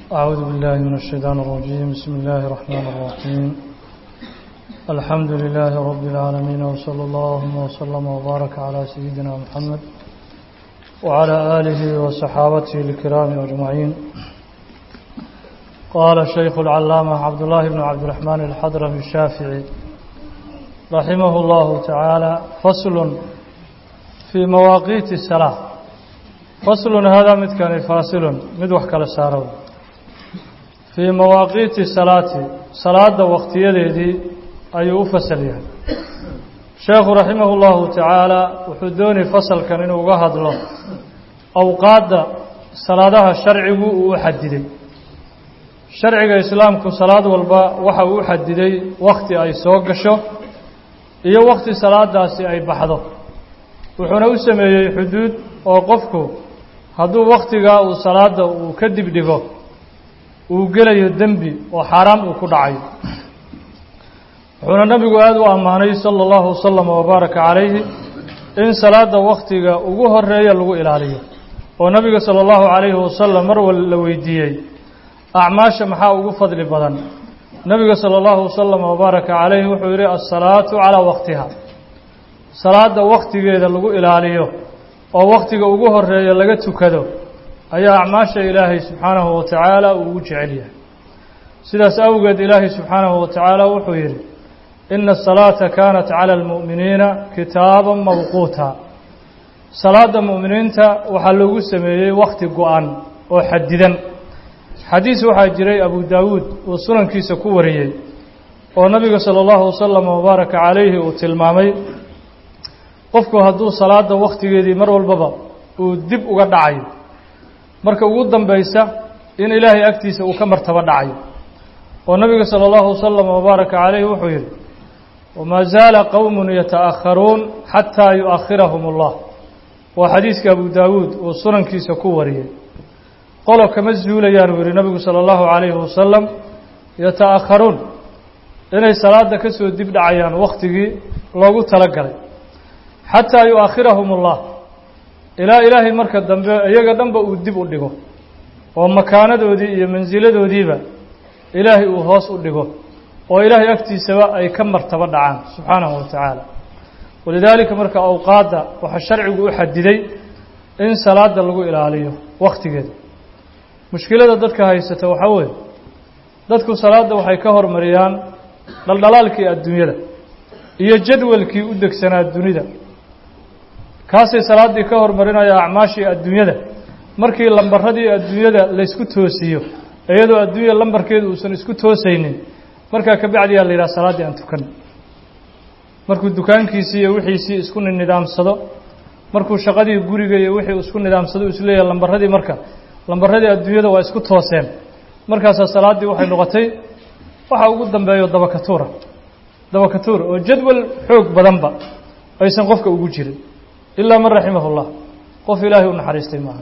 أعوذ بالله من الشيطان الرجيم بسم الله الرحمن الرحيم الحمد لله رب العالمين وصلى الله وسلم وبارك على سيدنا محمد وعلى آله وصحابته الكرام أجمعين قال الشيخ العلامة عبد الله بن عبد الرحمن الحضرمي الشافعي رحمه الله تعالى فصل في مواقيت الصلاة فصل هذا مد كان فاصل مد وحكى لسارو في مواقيت الصلاة صلاة وقت يدي أي فصل يعني شيخ رحمه الله تعالى وحدوني فصل كان إنه قهد له أوقات صلاة الشرع وحددي sharciga islaamku salaad walba waxa uu xadiday wakhti ay soo gasho iyo wakhti salaadaasi ay baxdo wuxuuna u sameeyey xuduud oo qofku hadduu wakhtigaa uu salaada uu ka dibdhigo uu gelayo dembi oo xaaraam uu ku dhacayo wuxuuna nabigu aada u ammaanay sala allahu wasalam wabaaraka calayhi in salaada wakhtiga ugu horeeya lagu ilaaliyo oo nabiga sala allahu calayhi wasalam mar wal la weydiiyey acmaasha maxaa ugu fadli badan nebiga sala allahu wasalam wabaaraka calayhi wuxuu yidhi assalaatu calaa waqtiha salaada wakhtigeeda lagu ilaaliyo oo wakhtiga ugu horeeya laga tukado ayaa acmaasha ilaahay subxaanahu wa tacaala uu ugu jecel yahay sidaas awgeed ilaahay subxaanahu wa tacaala wuxuu yidhi ina asalaata kaanat cala almu'miniina kitaaban mawquuta salaada mu'miniinta waxaa loogu sameeyey wakhti go-an oo xadidan xadiis waxaa jiray abu daawuud uu sunankiisa ku wariyey oo nabiga sala allahu wasalam wabaaraka calayhi uu tilmaamay qofku hadduu salaada wakhtigeedii mar walbaba uu dib uga dhacayo marka ugu dambaysa in ilaahay agtiisa uu ka martabo dhacayo oo nabiga sala allahu wasalam wabaaraka calayhi wuxuu yidhi wamaa zaala qowmun yata'akharuun xataa yu'akhirahum allah waa xadiiska abu daawuud uu sunankiisa ku wariyey qolo kama zuulayaan uu yihi nabigu sala allahu calayhi wasalam yata'akharuun inay salaada ka soo dib dhacayaan wakhtigii loogu talagalay xataa yu'akhirahum allah ilaa ilaahay marka dambe iyaga dhanba uu dib u dhigo oo makaanadoodii iyo mansiladoodiiba ilaahay uu hoos u dhigo oo ilaahay agtiisaba ay ka martabo dhacaan subxaanahu wa tacaala walidaalika marka awqaadda waxaa sharcigu u xadiday in salaada lagu ilaaliyo wakhtigeeda mushkilada dadka haysata waxaa weeye dadku salaadda waxay ka hormariyaan dhaldhalaalkii adduunyada iyo jadwalkii u degsanaa dunida kaasay salaaddii ka hormarinaya acmaashii adduunyada markii lambaradii adduunyada laysku toosiyo iyadoo adduunya lambarkeedu uusan isku toosaynin markaa ka bacdiyaa la yidhaha salaaddii aan tukan markuu dukaankiisii iyo wixiisii isku nidaamsado markuu shaqadii guriga iyo wixii isku nidaamsado isleeyahay lambaradii marka lambaradii adduunyada waa isku tooseen markaasaa salaaddii waxay noqotay waxa ugu dambeeyo dabakatuura dabakatuur oo jadwal xoog badanba aysan qofka ugu jirin ilaa man raximahu llah qof ilaahay u naxariistay maaha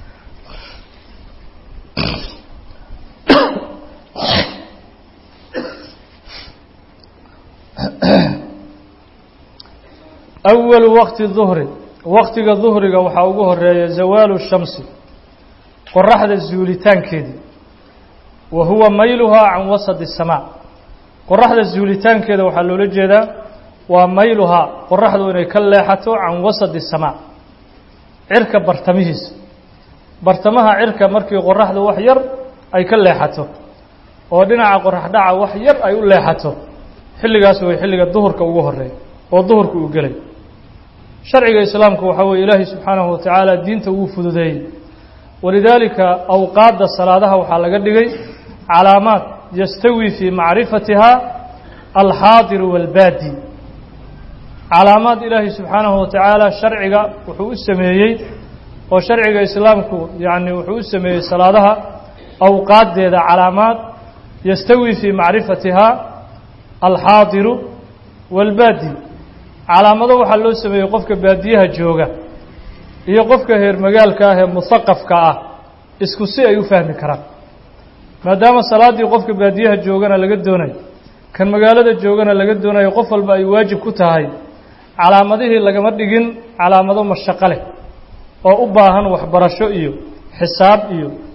awalu waqti duhri waqtiga duhriga waxaa ugu horeeya zawaalu shamsi qoraxda zuulitaankeedii wa huwa mayluhaa can wasadi الsamaa qoraxda zuulitaankeeda waxaa loola jeedaa waa mayluhaa qoraxdu inay ka leexato can wasadi الsamaa cirka bartamihiisa bartamaha cirka markii qoraxdu wax yar ay ka leexato oo dhinaca qorax dhaca wax yar ay u leexato xilligaas way xilliga duhurka ugu horeeya oo duhurka uu gelay sharciga islaamku waxaa weye ilaahay subxaanahu wa tacaala diinta wuu fududeeyey walidaalika awqaadda salaadaha waxaa laga dhigay calaamaad yastawi fii macrifatiha alxaadiru waalbaadi calaamaad ilaahay subxaanahu wa tacaala sharciga wuxuu u sameeyey oo sharciga islaamku yacni wuxuu u sameeyey salaadaha awqaaddeeda calaamaad yastawi fii macrifatiha alxaadiru waalbaadi calaamado waxaa loo sameeyey qofka baadiyaha jooga iyo qofka heer magaalka ah ee musaqafka ah isku si ay u fahmi karaan maadaama salaaddii qofka baadiyaha joogana laga doonayo kan magaalada joogana laga doonayo qof walba ay waajib ku tahay calaamadihii lagama dhigin calaamado mashaqo leh oo u baahan waxbarasho iyo xisaab iyo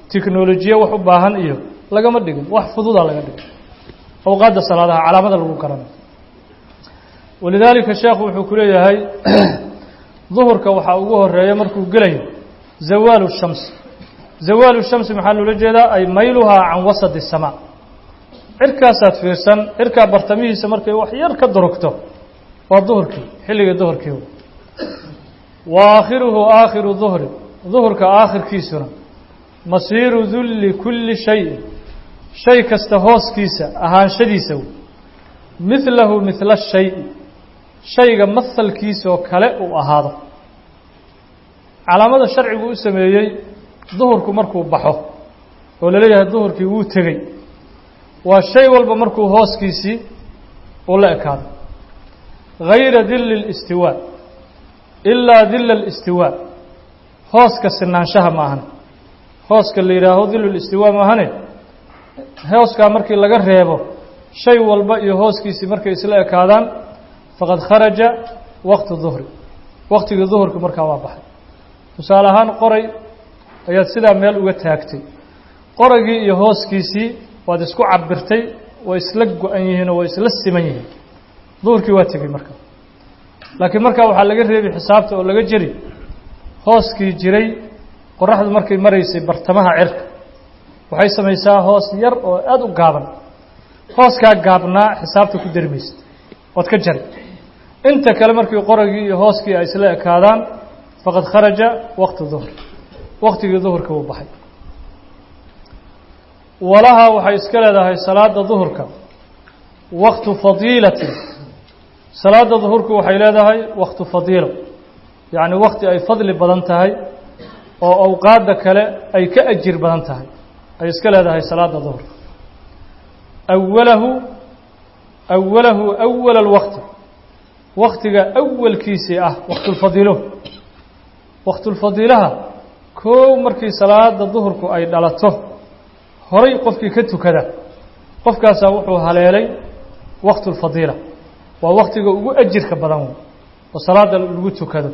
tiknolojiye wax u baahan iyo lagama dhigin wax fududaa laga dhigin awqaadda salaadaha calaamada lagu garanayo walidaalika sheekhu wuxuu ku leeyahay duhurka waxaa ugu horeeya markuu gelayo zawaalu shamsi zawaalu shamsi maxaa loola jeedaa ay mayluhaa can wasadi الsamaa cirkaasaad fiirsan cirkaa bartamihiisa markay wax yar ka durugto waa duhurkii xilliga duhurkii wa aakhiruhu aakhiru duhri duhurka aakhirkiisuna masiiru dulli kulli shayin shay kasta hooskiisa ahaanshadiisa wey midlahu midla shayi shayga mahalkiisoo kale uu ahaado calaamada sharcigu u sameeyey duhurku markuu baxo oo laleeyahay duhurkii wuu tegey waa shay walba markuu hooskiisii uu la ekaado gayra dilli اlistiwaa ilaa dilla اlistiwaa hooska sinaanshaha ma ahane hooska la yidhaaho dillu listiwaa ma ahane hooskaa markii laga reebo shay walba iyo hooskiisii markay isla ekaadaan faqad kharaja waqtu duhri waqtigii duhurka markaa waa baxay tusaale ahaan qoray ayaad sidaa meel uga taagtay qoragii iyo hooskiisii waad isku cabirtay way isla go-an yihiin oo way isla siman yihiin duhurkii waa tegey marka laakiin markaa waxaa laga reebi xisaabta oo laga jeri hooskii jiray qoraxdu markay maraysay bartamaha cirka waxay samaysaa hoos yar oo aada u gaaban hooskaa gaabnaa xisaabta ku dari maysa ood ka jari inta kale markii qoragii iyo hooskii ay isla ekaadaan faqad kharaja waqtu duhri waqtigii duhurka wuu baxay walaha waxay iska leedahay salaada duhurka waqtu fadiilatin salaada duhurku waxay leedahay waqtu fadiilo yacni waqti ay fadli badan tahay oo awqaadda kale ay ka ajir badan tahay ay iska leedahay salaada duhurka awalahu awalahu awala alwaqti waktiga awalkiisii ah waqtulfadiilo waqtulfadiilaha koow markii salaada duhurku ay dhalato horay qofkii ka tukada qofkaasaa wuxuu haleelay waqtulfadiila waa waktiga ugu ajirka badan wey oo salaada lagu tukado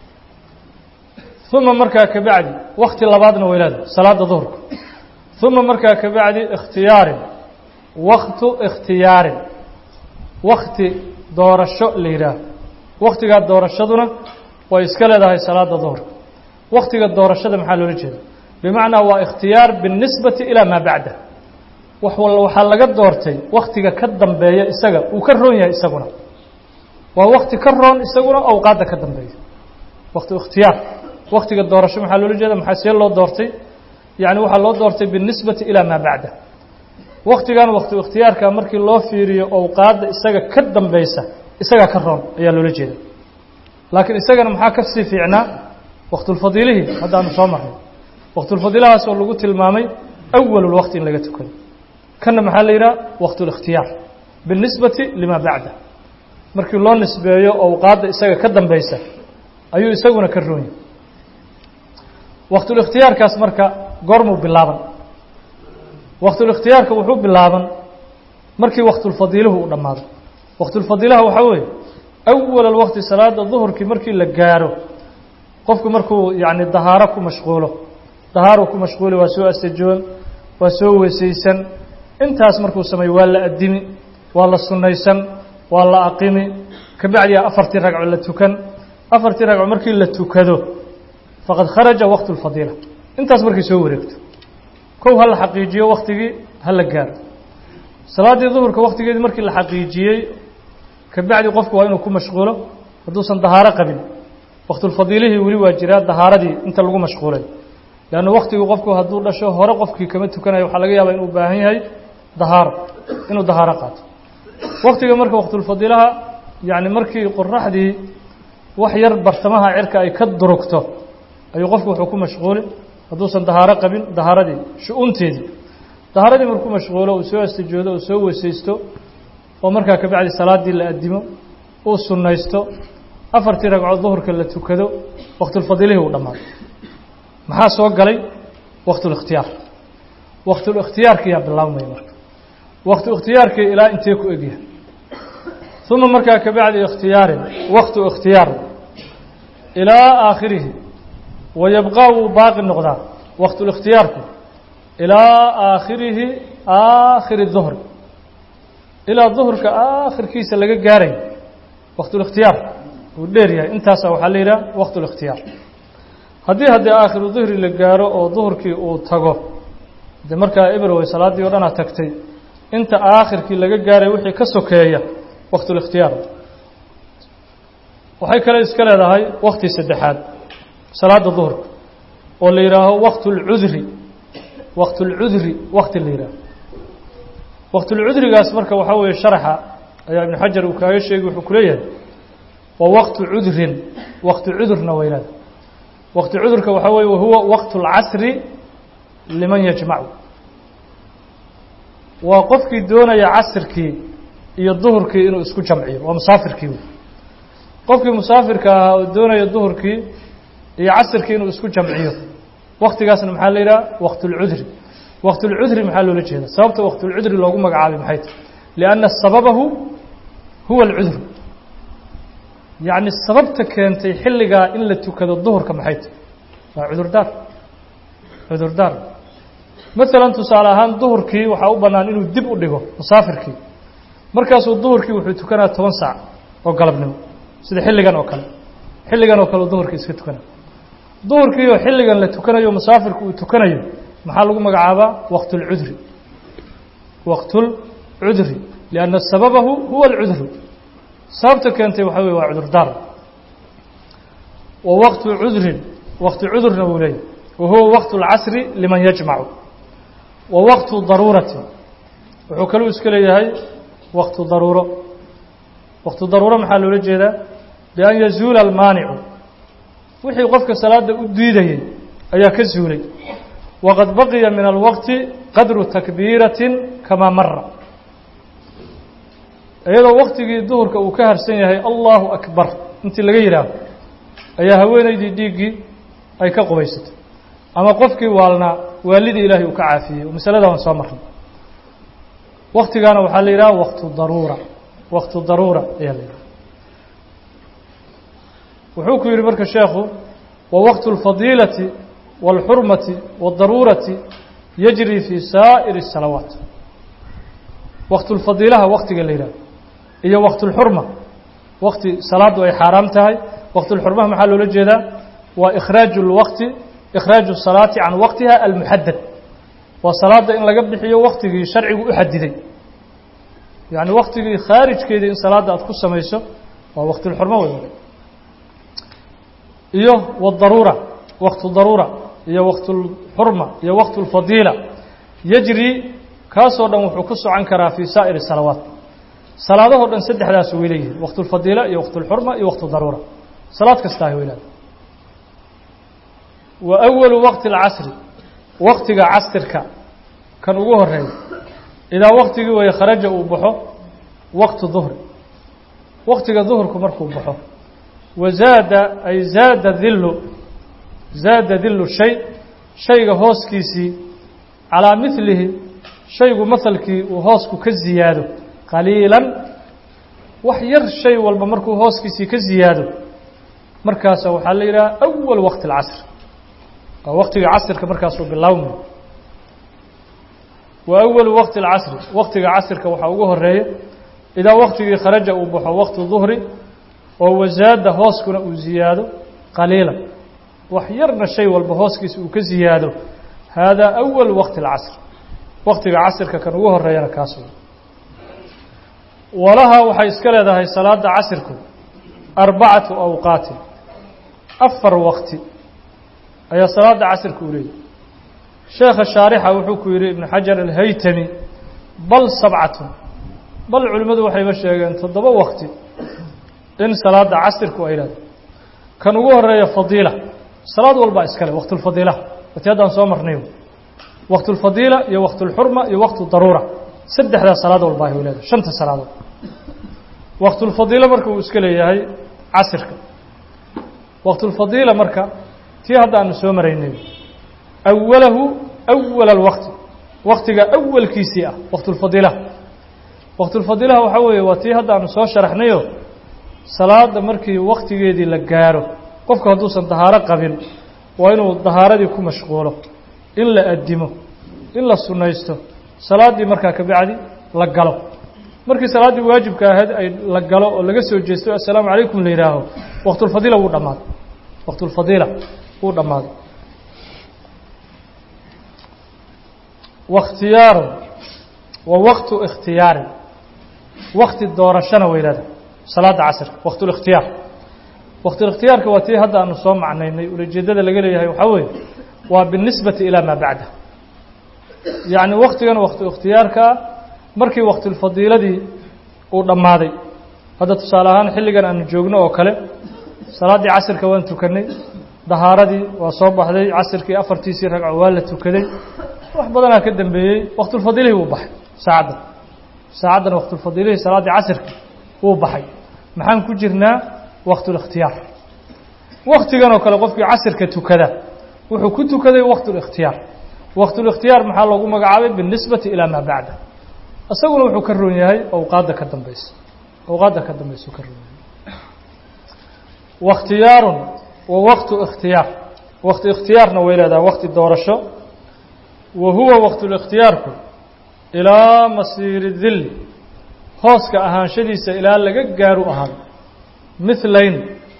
uma markaa kabacdi wakti labaadna way leedahay salaada duhurka uma markaa kabacdi ikhtiyaarin waktu ikhtiyaarin wakti doorasho la yidhaaho waktigaa doorashaduna way iska leedahay salaada duhurka waktiga doorashada maxaa loola jeeda bimacnaa waa ikhtiyaar biاlnisbati ilaa maa bacda waxaa laga doortay waktiga ka dambeeya isaga uu ka roon yahay isaguna waa wakti ka roon isaguna awqaadda ka dambeeya wakti ikhtiyaar waktiga doorasho maxaa loola jeeda maxaa see loo doortay yani waxaa loo doortay biاlnisbati ilaa maa bacda waktigan wakti ikhtiyaarka markii loo fiiriyo awqaadda isaga ka dambeysa isagaa ka roon ayaa loola jeeda laakiin isagana maxaa ka sii fiicnaa waktulfadiilihii haddaanu soo marnay waktulfadiilahaas oo lagu tilmaamay awalulwaqti in laga tukado kanna maxaa la yidhaha waktulikhtiyaar biاlnisbati lima bacda markii loo nisbeeyo awqaadda isaga ka dambeysa ayuu isaguna ka roon yahay waktulikhtiyaarkaas marka goormuu bilaaban waktulikhtiyaarka wuxuu bilaaban markii waktulfadiiluhu uu dhammaado waktulfadiilaha waxaa weeye awal alwaqti salaada duhurkii markii la gaaro qofku markuu yacni dahaaro ku mashquulo dahaaruu ku mashquuli waa soo asajoon waa soo weysaysan intaas markuu sameeyo waa la addimi waa la sunnaysan waa la aqimi kabacdiya afartii ragco la tukan afartii ragco markii la tukado faqad kharaja waqtu lfadiila intaas markay soo wareegto kow ha la xaqiijiyo waktigii ha la gaaro salaaddii duhurka waktigeedii markii la xaqiijiyey kabacdi qofku waa inuu ku mashquulo hadduusan dahaaro qabin waktulfadiilihii weli waa jiraa dahaaradii inta lagu mashquulay leanna waktigii qofku hadduu dhasho hore qofkii kama tukanayo waxaa laga yaabaa inuu baahan yahay dahaaro inuu dahaaro qaato waktiga marka waktulfadiilaha yacni markii qoraxdii wax yar bartamaha cirka ay ka durugto ayuu qofku wuxuu ku mashquuli hadduusan dahaaro qabin dahaaradii shu-uunteedii dahaaradii markuu mashquulo uu soo astijoodo uu soo weysaysto oo markaa kabacdi salaaddii la addimo uu sunnaysto afartii ragcood duhurka la tukado waktulfadiilihii uu dhammaado maxaa soo galay waktulikhtiyaar waktulikhtiyaarkiyaa bilaabmaya marka waktu ikhtiyaarkii ilaa intee ku egyahay uma markaa kabacdi ikhtiyaarin waktu ikhtiyaar ilaa aakhirihi wayabqaa wuu baaqi noqdaa waktulikhtiyaarku ilaa aakhirihi aakhiri duhri ilaa duhurka aakhirkiisa laga gaarayo waqtulikhtiyaar uu dheer yahay intaasa waxaa la yidhaha waqtulikhtiyaar haddii haddii aakhiru duhri la gaaro oo duhurkii uu tago dee markaa eberwey salaaddii o dhanaa tagtay inta aakhirkii laga gaaray wixii ka sokeeya waqtulikhtiyaar waxay kale iska leedahay wakti saddexaad salaada duhurka oo la yidhaaho waqtulcudri waqtulcudri wakti la yidhaaho waqtulcudrigaas marka waxaa weeye sharaxa ayaa ibnu xajar uu kaaga sheegay wuxuu ku leeyahay waa waqtu cudrin waqti cudurna weynaada waqti cudurka waxaa weeye wahuwa waqtu اlcasri liman yajmacu waa qofkii doonaya casirkii iyo duhurkii inuu isku jamciyo waa musaafirkii wey qofkii musaafirka ahaa oo doonaya duhurkii iyo casirkii inuu isku jamciyo waktigaasna maxaa la yidhaha waqtulcudri waqtulcudri maxaa loola jeeda sababta waqtulcudri loogu magacaabay maxay tahy lianna sababahu huwa alcudru yacni sababta keentay xilligaa in la tukado duhurka maxay tahy waa cudurdaar cudurdaar maalan tusaale ahaan duhurkii waxaa u bannaan inuu dib u dhigo musaafirkii markaasuu duhurkii wuxuu tukanaa toban saac oo galabnimo sida xilligan oo kale xilligan oo kale duhurkii iska tukanaya duhurkii oo xilligan la tukanayo musaafirku uu tukanayo maxaa lagu magacaabaa waqtulcudri waqtulcudri lianna sababahu huwa alcudru sababta keentay waxaa weye waa cudurdaar wa waqtu cudrin waqti cudurna wuu leeyahy wa huwa waqtu اlcasri liman yajmacu wa waqtu daruurati wuxuu kaluu iska leeyahay waqtu daruuro waqtu daruuro maxaa loola jeedaa bian yazuula almaanicu wixii qofka salaada u diidayey ayaa ka zuulay waqad baqiya min alwaqti qadru takbiiratin kamaa mara iyadoo waktigii duhurka uu ka harsan yahay allahu akbar intii laga yidhaaho ayaa haweenaydii dhiiggii ay ka qubaysatay ama qofkii waalnaa waalidii ilaahay uu ka caafiyey oo masalada aan soo marnay waktigaana waxaa la yidhaha waqtu daruura waqtu daruura ayaa la yidhaha wuxuu ku yidhi marka sheekhu wa waqtu اlfadiilati wاlxurmati wاdaruurati yajri fii saa'iri الsalawaat waqtu lfadiilaha waktiga la yidhaha iyo waqtu اlxurma wakti salaaddu ay xaaraam tahay waqtu lxurmaha maxaa loola jeedaa waa ikhraaju اlwaqti ikhraaju الsalaati can waqtiha almuxadad waa salaada in laga bixiyo waktigii sharcigu u xadiday yacni waktigii khaarijkeedii in salaadda aad ku samayso waa waqtilxurmo wey iyo wadaruura waqtu daruura iyo waqtulxurma iyo waqtu lfadiila yajri kaasoo dhan wuxuu ku socon karaa fii saa'iri salawaat salaadahoo dhan saddexdaas way leeyihiin waqtulfadiila iyo waqtulxurma iyo waqtu daruura salaad kastaa weylaada wa awalu waqti alcasri waktiga casirka kan ugu horeeya idaa waktigii waya kharaja uu baxo waqtu duhri waktiga duhurku markuu baxo wa zaada ay zaada dillu zaada dillu shay shayga hooskiisii calaa milihi shaygu mahalkii uu hoosku ka ziyaado qaliilan wax yar shay walba markuu hooskiisii ka ziyaado markaasa waxaa la yidhaha awal waqti alcasr waa waktiga casirka markaasuu bilaawma wa awalu waqti alcasri waktiga casirka waxaa ugu horeeya idaa waktigii kharaja uu baxo waqtu duhri oo wasaada hooskuna uu ziyaado qaliilan wax yarna shay walba hooskiisa uu ka ziyaado haadaa awal waqti alcasr waktiga casirka kan ugu horeeyana kaas walaha waxay iska leedahay salaada casirku arbacatu awqaatin afar waqti ayaa salaada casirka u leeyahy sheekha shaarixa wuxuu ku yidhi ibnu xajar alhaytami bal sabcatun bal culimmadu waxayba sheegeen toddoba waqti in salaada casirku ay leedahay kan ugu horeeya fadiila salaad walbaa iskale waqtulfadiila wati haddaan soo marnay waqtulfadiila iyo waqtulxurma iyo waqtu daruura saddexdaa salaad walbaa ay leedahay shanta salaadood waqtulfadiila marka uu iska leeyahay casirka waqtulfadiila marka tii hadda aanu soo maraynay awalahu awala alwaqti waktiga awalkiisii ah waqtulfadiilaha waqtulfadiilaha waxaa weeye waa tii hadda aanu soo sharaxnayo salaada markii waktigeedii la gaaro qofku hadduusan dahaaro qabin waa inuu dahaaradii ku mashquulo in la addimo in la sunnaysto salaaddii markaa ka bacdi la galo markii salaaddii waajibka ahayd ay la galo oo laga soo jeesto assalaamu calaykum la yidhaaho waqtulfadiila wuu dhammaaday waqtulfadiila wuu dhammaaday wakhtiyaaru wa waqtu ikhtiyaari wakti doorashana weylada salaada casrka waqtulikhtiyaar waqtulikhtiyaarka waa tii hadda aanu soo macnaynay ulajeedada laga leeyahay waxaa weeye waa binisbati ilaa maa bacda yacni waktigan waqtu ikhtiyaarkaa markii waqtulfadiiladii uu dhammaaday hadda tusaale ahaan xilligan aanu joogno oo kale salaaddii casirka waan tukanay dahaaradii waa soo baxday casirkii afartiisii ragco waa la tukaday wax badanaa ka dambeeyey waqtulfadiilihii wuu baxay saacaddan saacaddan waqtulfadiilihii salaaddii casirka wuu baxay maxaan ku jirnaa waqtulikhtiyaar waktigan oo kale qofkii casirka tukada wuxuu ku tukaday waqtulikhtiyaar waqtulikhtiyaar maxaa loogu magacaabay binisbati ilaa maa bacda isaguna wuxuu ka roon yahay awqaadda ka dambeysa awqaadda ka dambaysa ka roon yahay wakhtiyaarun wa waqtu ikhtiyaar waqti ikhtiyaarna way leedahay waqti doorasho wa huwa waqtulikhtiyaarku ilaa masiiri dilli hooska ahaanshadiisa ilaa laga gaaru ahaan mithlayn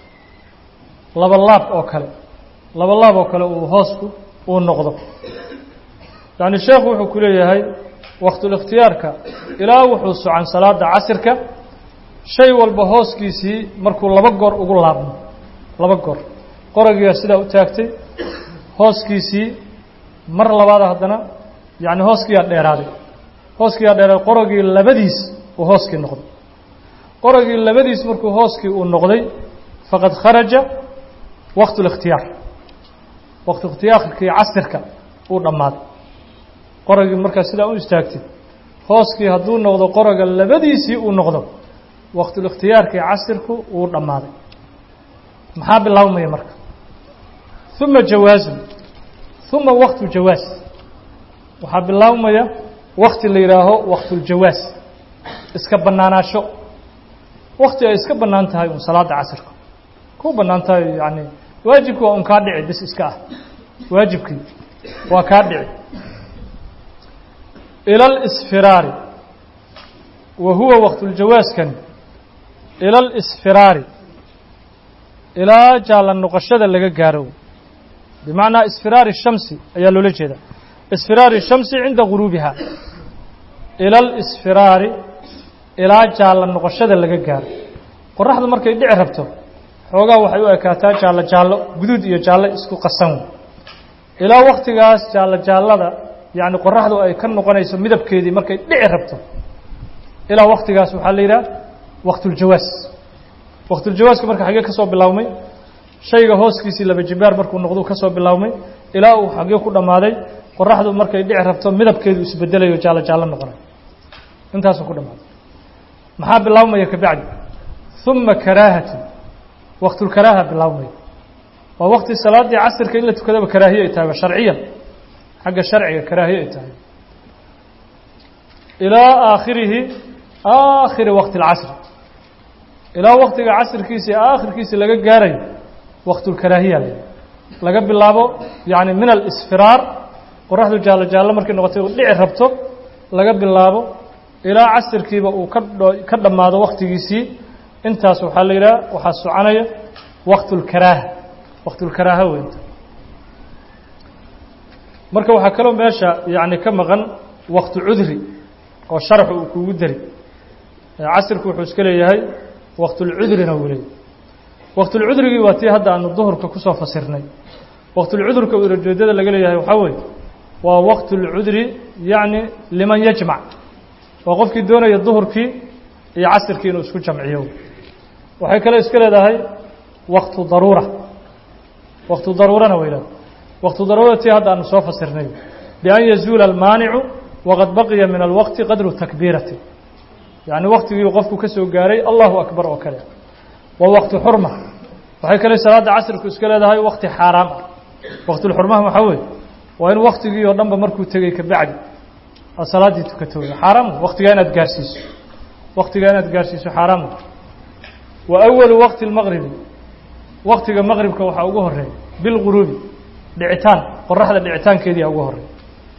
laba laab oo kale laba laab oo kale uu hoosku uu noqdo yacni sheekhu wuxuu ku leeyahay waqtulikhtiyaarka ilaa wuxuu socan salaada casirka shay walba hooskiisii markuu laba goor ugu laabmo laba goor qoragiiaa sidaa u taagtay hooskiisii mar labaada haddana yacni hooskiiyaa dheeraaday hooskiiyaa dheeraaday qoragii labadiis uu hooskii noqday qoragii labadiis markuu hooskii uu noqday faqad kharaja waqtu likhtiyaar waqtu ikhtiyaarkii casirka uu dhammaaday qoragii markaa sidaa u istaagtay hooskii hadduu noqdo qoraga labadiisii uu noqdo waqtulikhtiyaarkii casirku wuu dhammaaday maxaa bilaabmaya marka uma jawaasun uma waqtu jawaas waxaa bilaabmaya wakti la yidhaaho waqtuljawaas iska bannaanaasho wakti ay iska bannaan tahay un salaada casirka ku bannaan tahay yani waajibki waa un kaa dhici bis iska ah waajibkii waa kaa dhici ila اlsfiraari wa huwa waqtuljawaaskan ila اlsfiraari ilaa jaalla noqoshada laga gaaro bimacnaa isfiraari shamsi ayaa loola jeeda isfiraari shamsi cinda guruubiha ila اlsfiraari ilaa jaalla noqoshada laga gaaro qoraxdu markay dhici rabto xoogaa waxay u ekaataa jaallo jaallo guduud iyo jaallo isku qasan ilaa waktigaas jaallo jaallada yacni qoraxdu ay ka noqonayso midabkeedii markay dhici rabto ilaa waktigaas waxaa la yidhaha waqtuljawaas waqtuljawaaska marka xagee ka soo bilaabmay shayga hooskiisii laba jibaar markuu noqdu ka soo bilaabmay ilaa uu xagee ku dhammaaday qoraxdu markay dhici rabto midabkeedu isbedelayo jaallo jaallo noqonayo intaasuu ku dhammaaday maxaa bilaabmaya kabacdi uma karaahatu waqtulkaraaha bilaabmaya waa wakti salaaddii casirka in la tukadaba karaahiye ay tahay sharciyan xagga sharciga karaahiye ay tahay ilaa aakhirihi aakhiri waqti اlcasri ilaa waktiga casirkiisii aakhirkiisii laga gaarayo waqtulkaraahiya le laga bilaabo yani min alisfiraar qoraxdu jaallo jaallo markay noqotay u dhici rabto laga bilaabo ilaa casirkiiba uu ka ka dhammaado waktigiisii intaas waxaa la yidhaha waxaa soconaya waqtulkaraaha waqtulkaraaha weynta marka waxaa kaloo meesha yani ka maqan waqtu cudri oo sharxu uu kugu dari casirku wuxuu iska leeyahay waqtulcudrina wuu leeyahy waqtulcudrigii waa tii hadda aanu duhurka kusoo fasirnay waqtulcudurka ulajeedada laga leeyahay waxaa weeye waa waqtulcudri yacni liman yajmac waa qofkii doonaya duhurkii iyo casirkii inuu isku jamciyo waxay kale iska leedahay waqtu daruura waqtu daruurana way leedahay waqtu daruura tii hadda aanu soo fasirnay bian yazuula almaanicu waqad baqiya min alwaqti qadru takbiirati yacni waktigii qofku ka soo gaaray allahu akbar oo kale waa waqti xurma waxay kale salaadda casirku iska leedahay wakti xaaraam ah waqtulxurmaha waxaa weeye waa in waktigii oo dhanba markuu tegey kabacdi aad salaaddii tukato xaaraam waktigaa inaad gaarsiiso waktigaa inaad gaarsiiso xaaraam wa awalu waqti lmaqribi waktiga maqribka waxaa ugu horeeya bilguruubi dhicitaan qoraxda dhicitaankeediia ugu horeeya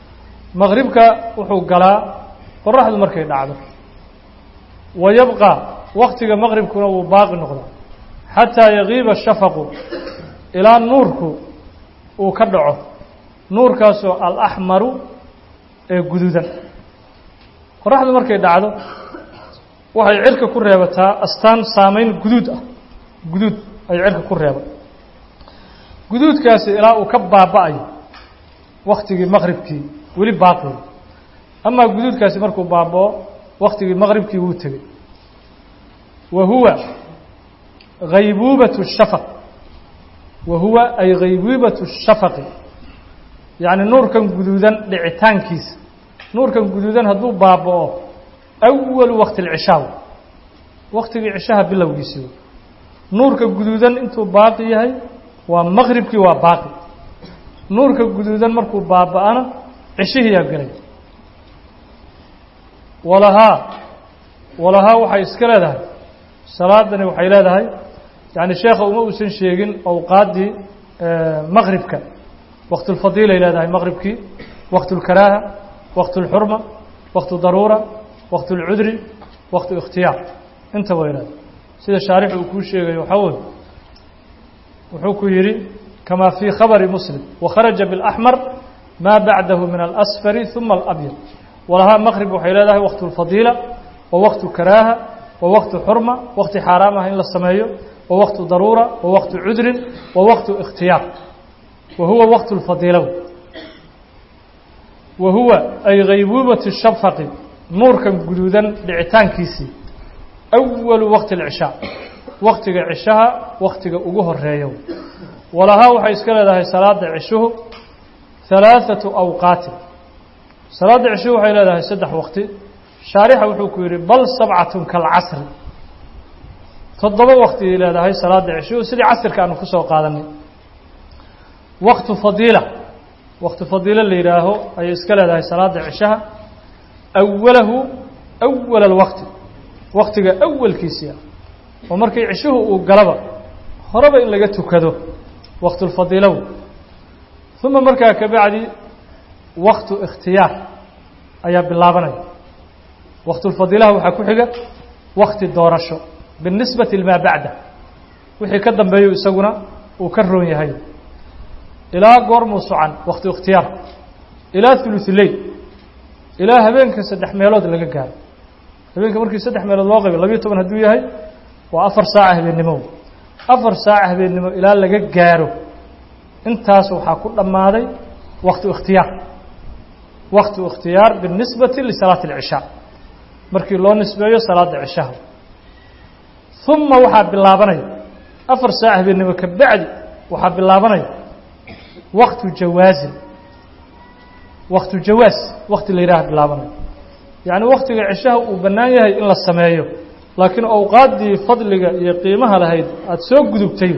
maqribka wuxuu galaa qoraxdu markay dhacdo wa yabqa waktiga maqribkuna wuu baaqi noqdaa xataa yagiiba shafaqu ilaa nuurku uu ka dhaco nuurkaasoo alaxmaru ee guduudan qoraxdu markay dhacdo waxay cirka ku reebataa astaan saameyn guduud ah guduud ay cirka ku reeba guduudkaasi ilaa uu ka baaba'ayo waktigii maqribkii weli baaqi amaa guduudkaasi markuu baaba'o waktigii maqribkii wuu tegey wa huwa haybuubatu shafaq wa huwa ay haybuubatu shafaqi yacni nuurkan guduudan dhicitaankiisa nuurkan guduudan hadduu baaba'o awalu waqti alcishaa waktigii cishaha bilowgiisii nuurka guduudan intuu baaqi yahay waa maqribkii waa baaqi nuurka guduudan markuu baaba'ana cishihiyaa gelay walahaa walahaa waxay iska leedahay salaadani waxay leedahay yani sheekha uma uusan sheegin awqaaddii maqribka waqtulfadiilay leedahay maqribkii waqt اlkaraaha waqt اlxurma waqt daruura waqt اlcudri waqt ikhtiyaar inta way leedahay sida shaarix uu kuu sheegayo waxaa wey wuxuu ku yidhi kama fii khabari muslim wakharaja biاlaxmar maa bacdahu min alasfari ثuma alabyad walahaa maqrib waxay leedahay waqt اlfadiila wa waqtu karaaha wa waqtu xurma waqti xaaraam ah in la sameeyo wa waqtu daruura wa waqtu cudrin wa waqtu ikhtiyaar wa huwa waqtu اlfadiila wa huwa ay haybuubati shafaqi nuurkan guduudan dhicitaankiisii awalu waqti اlcishaa waktiga cishaha waktiga ugu horeeyo walahaa waxay iska leedahay salaada cishuhu halaaثatu awqaatin salaada cishuhu waxay leedahay saddex waqti shaarixa wuxuu ku yidhi bal sabcatun kalcasri toddoba waqtigay leedahay salaada cishuhu sidii casirka aanu kusoo qaadanay waqtu fadiila waqtu fadiilo la yidhaaho ayay iska leedahay salaada cishaha awalahu awala alwaqti waqtiga awalkiisii ah oo markii cishuhu uu galaba horeba in laga tukado waqtulfadiilow uma markaa ka bacdi waqtu ikhtiyaar ayaa bilaabanaya waqtulfadiilaha waxaa ku xiga wakti doorasho binisbati limaa bacda wixii ka dambeeyo isaguna uu ka roon yahay ilaa goormuu socan waqtu ikhtiyaar ilaa thuluthuleyl ilaa habeenka saddex meelood laga gaaro habeenka markii saddex meelood loo qaybay labiyo toban hadduu yahay waa afar saaca habeennimo afar saaca habeennimo ilaa laga gaaro intaas waxaa ku dhammaaday waktu ikhtiyaar waktu ikhtiyaar binisbati lisalaati alcishaa markii loo nisbeeyo salaada cishaha uma waxaa bilaabanaya afar saaca habeennimo ka bacdi waxaa bilaabanaya waktu jawaazin waktu jawaaz wakti la yidhaha bilaabanaya yacni waktiga cishaha uu bannaan yahay in la sameeyo laakiin awqaaddii fadliga iyo qiimaha lahayd aada soo gudubtay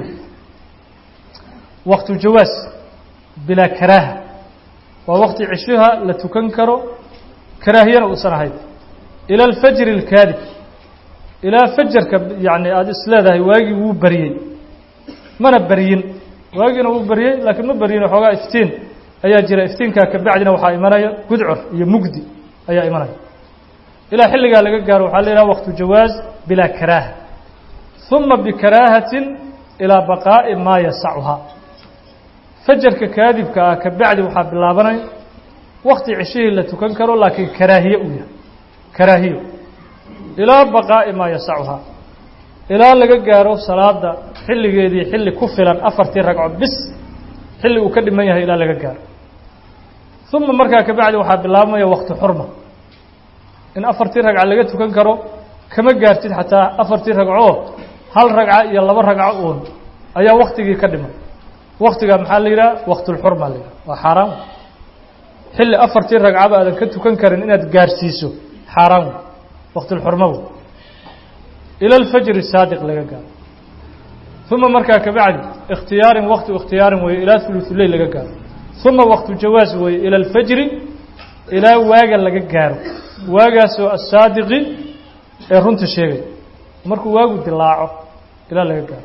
waktu jawaas bilaa karaaha waa wakti cishaha la tukan karo karaahiyana uusan ahayn ila alfajri alkaadib ilaa fajarka yacni aada isleedahay waagii wuu baryey mana baryin waagiina wuu baryey laakiin ma baryin waxoogaa iftiin ayaa jira iftiinkaa ka bacdina waxaa imanaya gudcur iyo mugdi ayaa imanaya ilaa xilligaa laga gaaro waxaa la yidhaha waqtu jawaaz bilaa karaaha uma bikaraahatin ilaa baqaa'i maa yasacuhaa fajarka kaadibka ah ka bacdi waxaa bilaabanaya wakti cishihii la tukan karo laakiin karaahiye uu yahay karaahiyo ilaa baqaa'i maa yasacuhaa ilaa laga gaaro salaada xilligeedii xilli ku filan afartii ragco bis xilli uu ka dhiman yahay ilaa laga gaaro uma markaa ka bacdi waxaa bilaabmaya waktu xurma in afartii ragca laga tukan karo kama gaartid xataa afartii ragcoo hal ragca iyo laba ragco uun ayaa waktigii ka dhiman waktigaa maxaa la yidhaha waktulxurma la yidhaha waa xaaraan xilli afartii ragcaba aadan ka tukan karin inaad gaarsiiso xaaraan wey waktulxurma wey ila alfajri saadiq laga gaaro uma markaa ka bacdi ikhtiyaarin waktu ikhtiyaarin weeye ilaa thuluthuleyl laga gaaro uma waktu jawaas weeye ila alfajri ilaa waaga laga gaaro waagaasoo asaadiqi ee runta sheegay markuu waagu dilaaco ilaa laga gaaro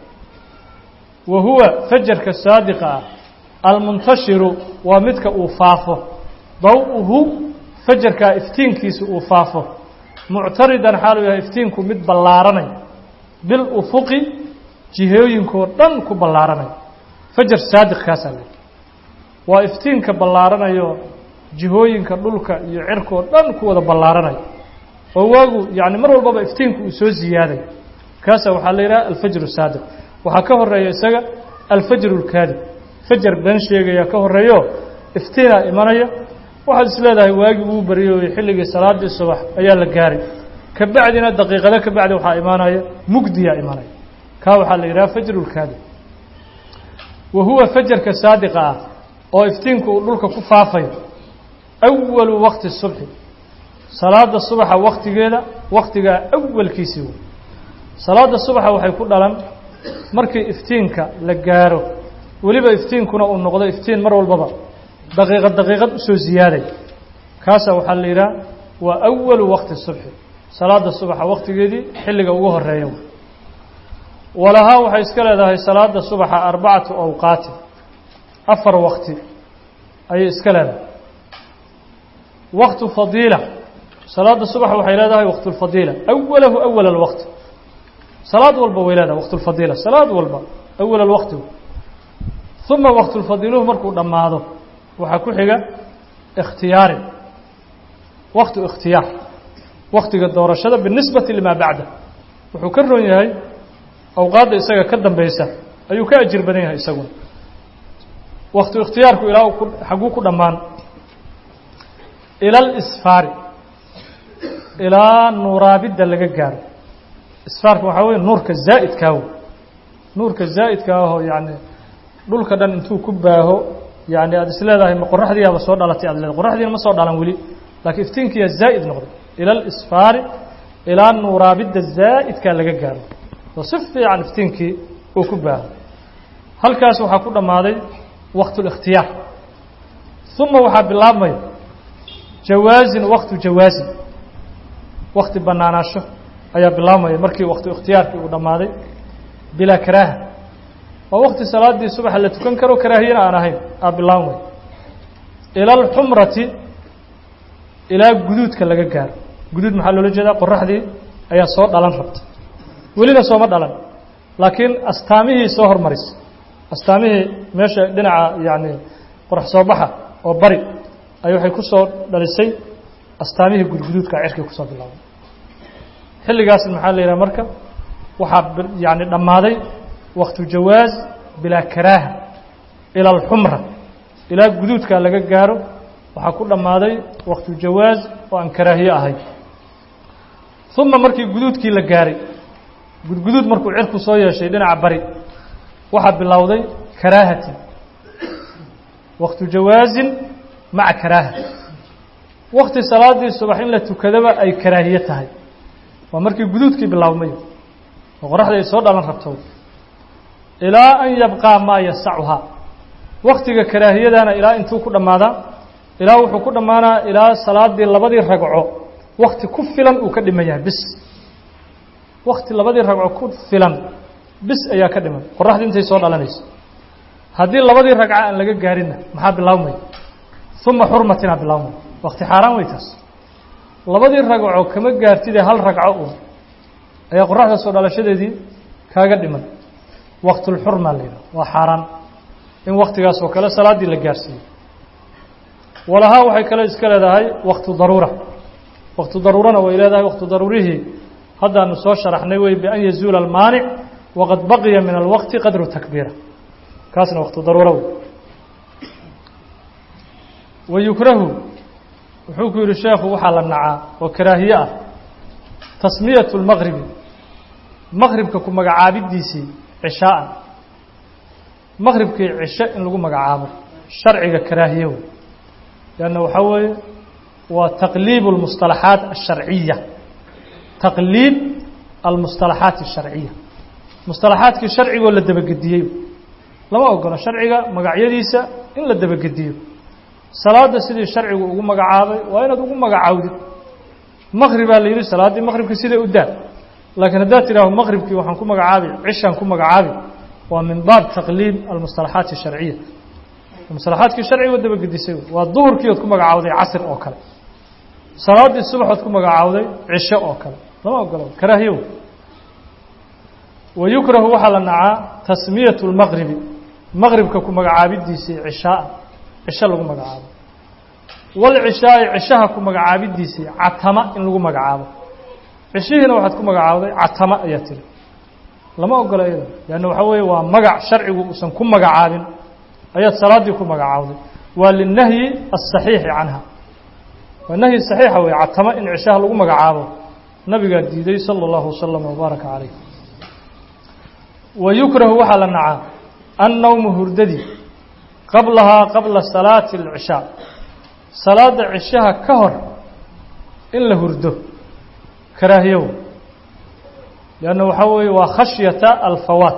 wa huwa fajarka saadiqa ah almuntashiru waa midka uu faafo daw-uhu fajarkaa iftiinkiisa uu faafo muctaridan xaaluu yahay iftiinku mid ballaaranay bil ufuqi jihooyinkoo dhan ku ballaaranay fajar saadiq kaasaa le waa iftiinka ballaaranayo jihooyinka dhulka iyo cirkoo dhan ku wada ballaaranay oo waagu yacni mar walbaba iftiinku uu soo ziyaaday kaasa waxaa la yidhaha alfajru saadiq waxaa ka horeeya isaga alfajru lkaadib fajar been sheegaya ka horeeyo iftiinaa imanaya waxaad is leedahay waagii uu baryoy xilligii salaadii subax ayaa la gaaray ka bacdina daqiiqado ka bacdi waxaa imaanaya mugdiyaa imanaya kaa waxaa la yidhaha fajru lkaadib wa huwa fajarka saadiqa ah oo iftiinku uu dhulka ku faafayo awalu waqti subxi salaada subaxa waktigeeda waktigaa awalkiisii wey salaada subaxa waxay ku dhalan markii iftiinka la gaaro weliba iftiinkuna uu noqdo iftiin mar walbaba daqiiqad daqiiqad usoo ziyaaday kaasa waxaa la yidhaha waa awalu waqti subxi salaada subaxa waktigeedii xilliga ugu horeeya walahaa waxay iska leedahay salaada subaxa arbacatu awqaati afar waqti ayay iska leedahay waqtu fadiila salaada subax waxay leedahay waqtu lfadiila awalahu awal alwaqti salaad walba way leedahay waqtu lfadiila salaad walba awal alwaqti uma waqtu lfadiiluhu markuu dhammaado waxaa ku xiga ikhtiyaarin waqtu ikhtiyaar waktiga doorashada binisbati limaa bacda wuxuu ka ron yahay awqaadda isaga ka dambeysa ayuu ka ajir badan yahay isaguna waktu ikhtiyaarku ilaa xaguu ku dhammaan ila alisfaari ilaa nuuraabidda laga gaaro isfaarka waxaa weye nuurka zaa'idkaa wey nuurka zaa'idka ahoo yacni dhulka dhan intuu ku baaho yani aada is leedahay ma qoraxdiiaba soo dhalatay aad leedahay qoraxdiina ma soo dhalan weli laakiin iftiinkiyaa zaa'id noqday ila alisfaari ilaa nuuraabidda zaa'idkaa laga gaaro oo si fiican iftiinkii uu ku baaho halkaas waxaa ku dhammaaday waqtu likhtiyaar uma waxaa bilaabmaya jawaazin waqtu jawaazin wakti bannaanaasho ayaa bilaabmaya markii waktu ikhtiyaarkii uu dhammaaday bilaa karaaha waa wakti salaadii subaxa la tukan karo karaahiyana aan ahayn aa bilaabmaya ila alxumrati ilaa guduudka laga gaaro guduud maxaa loola jeedaa qoraxdii ayaa soo dhalan rabta welina sooma dhalan laakiin astaamihii soo hormarisa astaamihii meesha dhinaca yacni qorax soo baxa oo bari ay waxay ku soo dhalisay astaamihii gudguduudka cirkii kusoo bilaabay xilligaas maxaa la yidhaha marka waxaa yani dhammaaday waktu jawaaz bilaa karaaha ila alxumra ilaa guduudka laga gaaro waxaa ku dhammaaday waktu jawaaz oo aan karaahiye ahayn uma markii guduudkii la gaaray gudguduud markuu cirku soo yeeshay dhinaca bari waxaa bilowday karaahati waktu jawaazin maca karaaha wakti salaadii subax in la tukadaba ay karaahiye tahay waa markii guduudkii bilaabmay oo qoraxda ay soo dhalan rabto ilaa an yabqaa maa yasacuhaa waktiga karaahiyadana ilaa intuu ku dhammaadaa ilaa wuxuu ku dhammaanaa ilaa salaadii labadii ragco wakti ku filan uu ka dhiman yahay bis wakti labadii ragco ku filan bis ayaa ka dhiman qoraxdii intay soo dhalanayso haddii labadii ragco aan laga gaarinna maxaa bilaabmaya uma xurmatinaa bilaabmaya wakti xaaraan wey taas labadii ragco kama gaartidee hal ragco uun ayaa qoraxda soo dhalashadeedii kaaga dhiman waktulxurmaa la yidhaha waa xaaraan in waktigaas oo kale salaaddii la gaarsiiyo walahaa waxay kale iska leedahay waktu daruura waktu daruurana way leedahay waktu daruurihii haddaanu soo sharaxnay wey bian yazuula almaanic waqad baqiya min alwaqti qadru takbiira kaasna waktu daruura wey wayukrahu wuxuu ku yidhi sheekhu waxaa la nacaa oo karaahiye ah tasmiyatu lmaqribi maqribka ku magacaabidiisii cishaa'an maqribkii cishe in lagu magacaabo sharciga karaahiye wey leanna waxaa weeye waa taqliib almustalaxaat alsharciya taqliib almustalaxaat alsharciya mustalaxaadkii sharcigoo la dabagediyey lama ogolo sharciga magacyadiisa in la dabagediyo salaada sidii sharcigu ugu magacaabay waa inaad ugu magacaawdid maqribaa la yidhi salaaddii maqribka siday u daa laakiin haddaad tidhaaho maqribkii waxaan ku magacaabi cishaan ku magacaabi waa min baab taqliib almustalaxaat asharciya maslaxaadkii sharciga dabagedisay waa duhurkii ood ku magacaawday casr oo kale salaaddii subaxood ku magacaawday cisho oo kale lama ogolo karaahiyow wa yukrahu waxaa la nacaa tasmiyatu lmaqribi maqribka ku magacaabidiisii cishaaa cisho lagu magacaabo walcishaai cishaha ku magacaabidiisii catama in lagu magacaabo cishihiina waxaad ku magacaawday catama ayaa tiri lama ogola iyada leanna waxaa weeye waa magac sharcigu uusan ku magacaabin ayaad salaaddii ku magacaawday waa linahyi aلصaxiixi canha waa nahyi صaxiixa wey catama in cishaha lagu magacaabo nabigaa diiday salى اllahu waslama wbaaraka calayh wa yukrahu waxaa la nacaa annawmu hurdadii qablahaa qabla salaati اlcishaa salaada cishaha ka hor in la hurdo karaahiyow leanna waxaa weeye waa khashyata alfawaat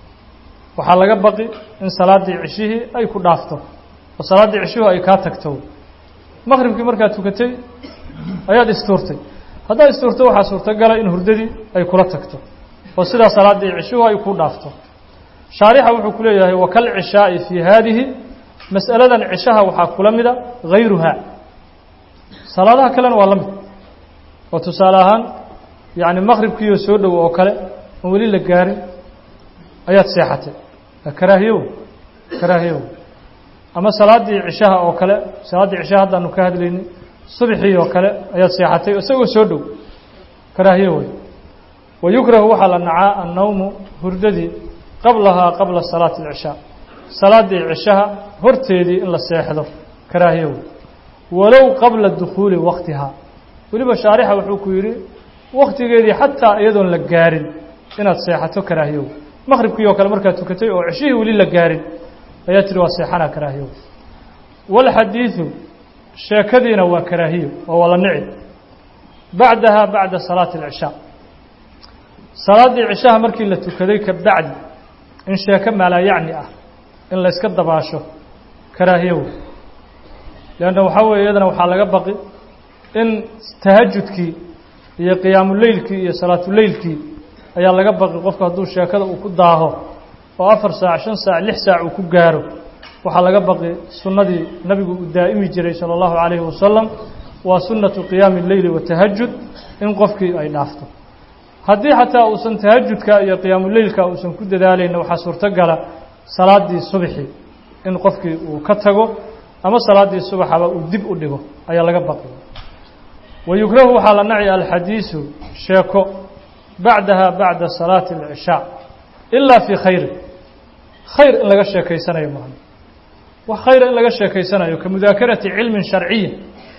waxaa laga baqi in salaaddii cishihii ay ku dhaafto oo salaaddii cishihu ay kaa tagto maqribkii markaad tukatay ayaad istuurtay haddaad istuurto waxaa suurtogala in hurdadii ay kula tagto oo sidaa salaaddii cishihu ay ku dhaafto shaarixa wuxuu ku leeyahay wakal cishaa'i fii haadihi mas'aladan cishaha waxaa kula mida hayruhaa salaadaha kalena waa la mid oo tusaale ahaan yacni maqribkiioo soo dhow oo kale oon weli la gaarin ayaad seexatay karaahiyow karaahiyow ama salaaddii cishaha oo kale salaaddii cishaha haddaanu ka hadlaynay subxii oo kale ayaad seexatay isagoo soo dhow karaahiyo wey wa yukrahu waxaa la nacaa annawmu hurdadii qablahaa qabla salaati alcishaa salaaddii cishaha horteedii in la seexdo karaahiyo wey walow qabla dukhuuli waktihaa weliba shaarixa wuxuu ku yidhi waktigeedii xataa iyadoon la gaarin inaad seexato karaahiyow maqribkii oo kale markaad tukatay oo ceshihii weli la gaarin ayaa tiri waa seexanaa karaahiyow walxadiidu sheekadiina waa karaahiyo oo waa la nici bacdaha bacda salaati alcishaa salaaddii cishaha markii la tukaday ka bacdi in sheeko maalaayacni ah in layska dabaasho karaahiyow leanna waxaa weeye iyadana waxaa laga baqi in tahajudkii iyo qiyaamuleylkii iyo salaatuleylkii ayaa laga baqi qofku hadduu sheekada uu ku daaho oo afar saac shan saac lix saac uu ku gaaro waxaa laga baqi sunnadii nabigu uu daa'imi jiray salى اllahu عalayhi wasalam waa sunnatu qiyaami اleyli watahajud in qofkii ay dhaafto haddii xataa uusan tahajudka iyo qiyaamuleylka uusan ku dadaalayna waxaa suurtogala salaaddii subxi in qofkii uu ka tago ama salaaddii subaxaba uu dib u dhigo ayaa laga baqi wayukrahu waxaa la naci alxadiisu sheeko bacdaha bacda salaati alcishaa ilaa fii khayrin khayr in laga sheekaysanayo maaha wax khayra in laga sheekaysanayo ka mudaakarati cilmin sharciyin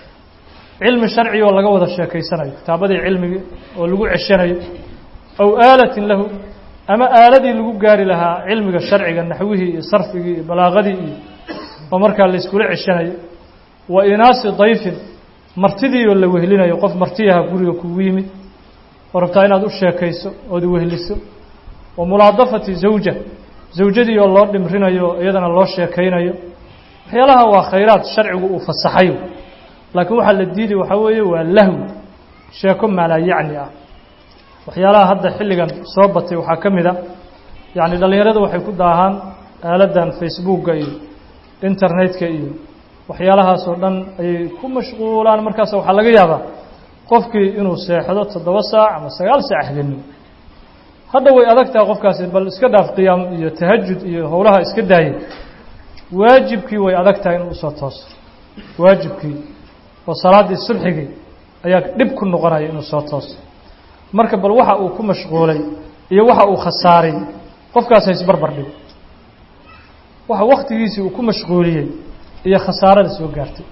cilmi sharci oo laga wada sheekaysanayo kitaabadii cilmigii oo lagu ceshanayo aw aalatin lahu ama aaladii lagu gaari lahaa cilmiga sharciga naxwihii iyo sarfigii iyo balaaqadii iyo oo markaa layskula ceshanayo wa inaasi dayfin martidii oo la wehlinayo qof martiyaha guriga kugu yimid oo rabtaa inaad u sheekayso ood wehliso wa mulaadafati zawja zawjadii oo loo dhimrinayo iyadana loo sheekaynayo waxyaalaha waa khayraad sharcigu uu fasaxayo laakiin waxaa la diiday waxaa weeye waa lahwi sheeko maalaayacni ah waxyaalaha hadda xilligan soo batay waxaa ka mid a yacni dhallinyarada waxay ku daahaan aaladdan facebooka iyo internetka iyo waxyaalahaas oo dhan ayay ku mashquulaan markaas waxaa laga yaabaa qofkii inuu seexdo toddoba saac ama sagaal saac habeenimo hadda way adag tahay qofkaasi bal iska dhaaf qiyaam iyo tahajud iyo howlaha iska daayay waajibkii way adag tahay inuu usoo tooso waajibkii oo salaaddii subxigii ayaa dhib ku noqonaya inuu soo tooso marka bal waxa uu ku mashquulay iyo waxa uu khasaaray qofkaas haysbarbar dhigo waxa waktigiisii uu ku mashquuliyey iyo khasaarada soo gaartay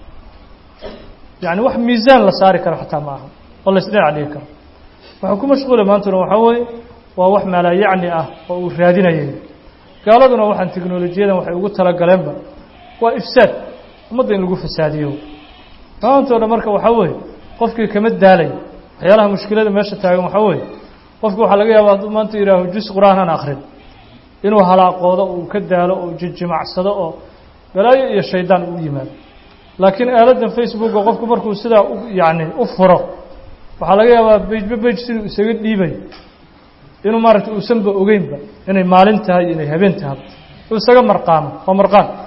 yacni wax miisaan la saari karo xataa ma aha oo laysdhinac dhigi karo waxuu ku mashquulay maantuna waxaa weeye waa wax maalaayacni ah oo uu raadinayay gaaladuna waxaan teknolojiyadan waxay ugu talagaleenba waa ifsaad ummadda in lagu fasaadiyo maantoo dhan marka waxaa weeye qofkii kama daalay waxyaalaha mushkilada meesha taagan waxaa weeye qofki waxaa laga yaaba hadduu maanta yihaaho jus qur-aanan akrin inuu halaaqoodo uu ka daalo oo jijimacsado oo balaayo iyo shaydaan uu yimaado laakiin aaladdan facebooka qofku markuu sidaa u yacni u furo waxaa laga yaabaa bejba bej siduu isaga dhiibay inuu maaragtay uusanba ogeynba inay maalin tahay iyo inay habeen tahay uu isaga marqaamo waa marqaan